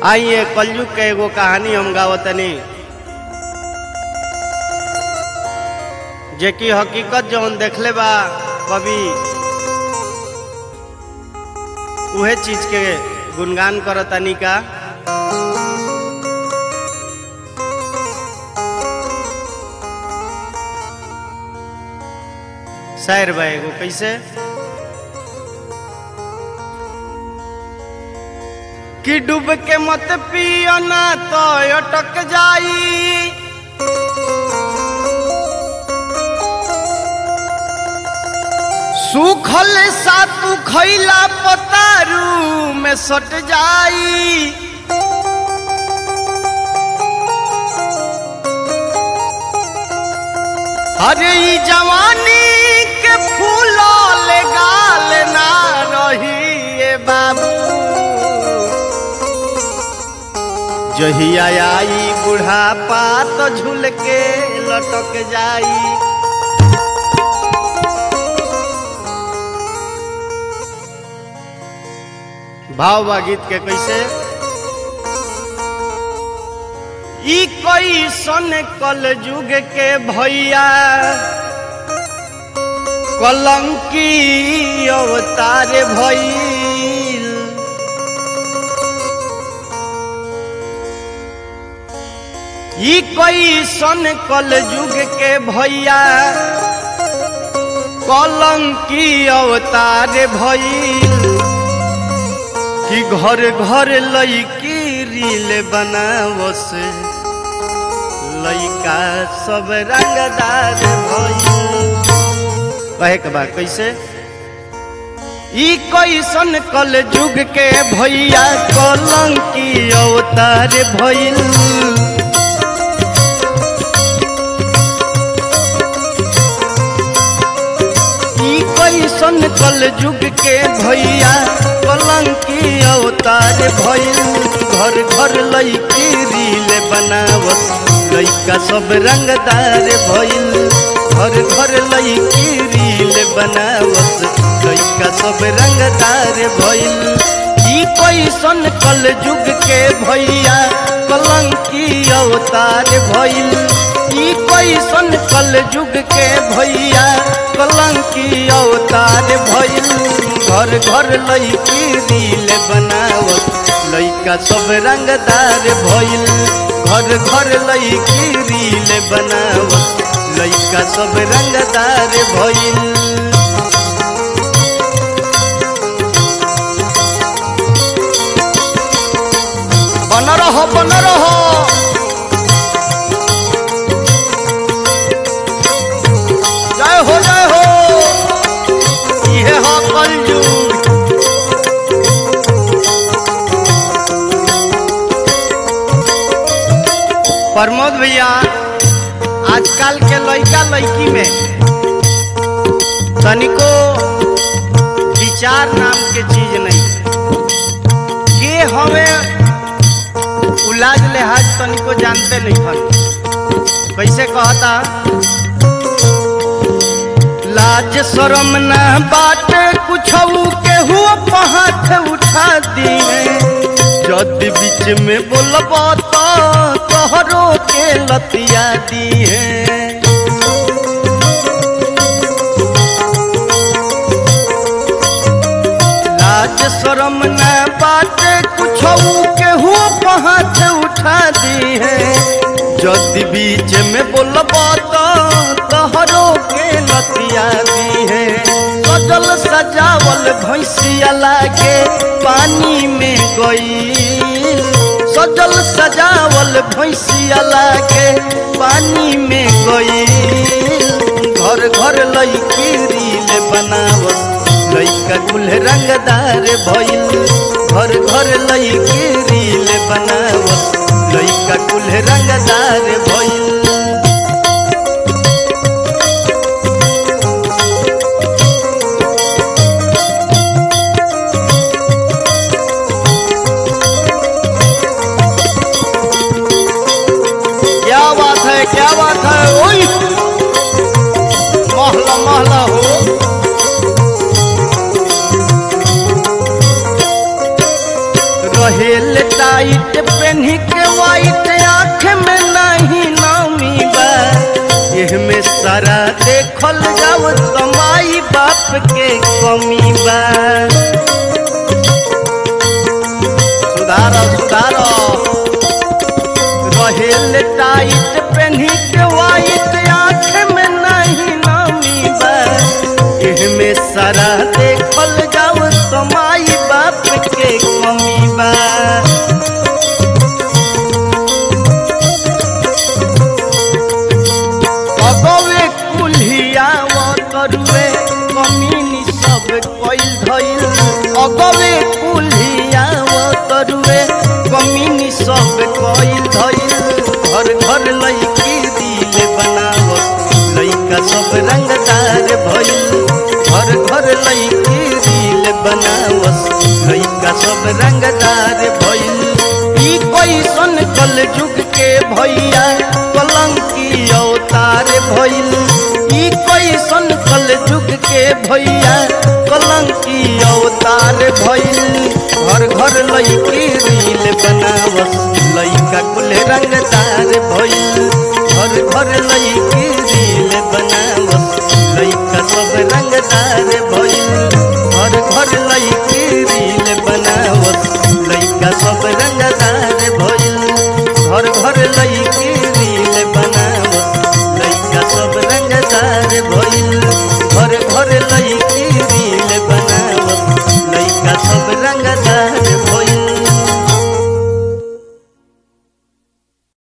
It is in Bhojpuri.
आइए कलयुग के एगो कहानी हम गावतनी जे कि हकीकत जौन देखले बा कवि उहे चीज के गुणगान करतनी का शायर बा एगो कैसे कि डूब के मत पियो ना तो अटक जाई सूखल सातू खैला पतारू में सट जाई अरे ई जवानी के फूल ले गाल ना रही ए बाबू जहिया आई बुढ़ापा तो झूल के लटक जाई भाव बा गीत के कैसे ई कोई सन कल युग के भैया कलंकी अवतार भइल ई कोई सन कल युग के भैया कलंकी अवतार भइल कि घर घर लईकी रील बनावस लइका सब रंगदार भइल कहे के बा कैसे ई कैसन कल युग के भैया कलंकी अवतार भइल ई कैसन कल युग के भैया कलंकी अवतार भइल घर घर लईकी रील बनावस लइका सब रंगदार भइल घर घर लईकी रील बनावस लइका सब रंगदार भइल ई कैसन कल युग के भैया कलंकी अवतार भइल ई कैसन कल युग के भैया कलंकी अवतार भइल घर घर लईकी रील बनावत लइका सब रंगदार भइल घर घर लईकी रील बनावत लइका सब रंगदार भइल बन रहो बन रहो जय हो जय हो इहे हो कलयुग प्रमोद भैया आजकल के लड़का लड़की में तनिको विचार नाम के चीज नहीं के हमें उलाज लिहाज तनिको जानते नहीं हन कैसे कहता लाज शरम ना बात कुछ केहू हाथ उठा दिए जदि बीच में बोलब तो तोहरो के लतिया दिए लाज शरम ना बात कुछ केहू हाथ उठा दिए जदि बीच में बोलब तो तोहरो के लतिया दिए सजल सजावल भैंसिया लागे पानी में गई सजल सजावल भैंसिया लागे पानी में गई घर घर लईकी रील बनावस लइका कुल रंगदार भइल घर घर लईकी रील बनावस लइका कुल रंगदार भइल क्या बात है क्या बात है ओई महला महला हो रहेल टाइट कमी बा सुधार सुधार रहेल टाइट पेन्ही के वाइट आँख में नहीं नमी बा एहमे सारा देखल जाओ तो माई बाप के कमी बा अगवे कुल्हिया तरुए कमीनी सब कइल धइल अगवे कुल्हिया तरुए कमीनी सब कइल धइल घर घर लईकी दिल बनावत लइका सब रंगदार भइल घर घर लईकी दिल बनावत लइका सब रंगदार भइल ई कैसन कल जुग के भैया कलंकी अवतार भइल ई कैसन कल जुग के भैया कलंकी अवतार भइल घर घर लईकी रील बनावस लइका कुल रंगदार भइल घर घर लईकी रील बना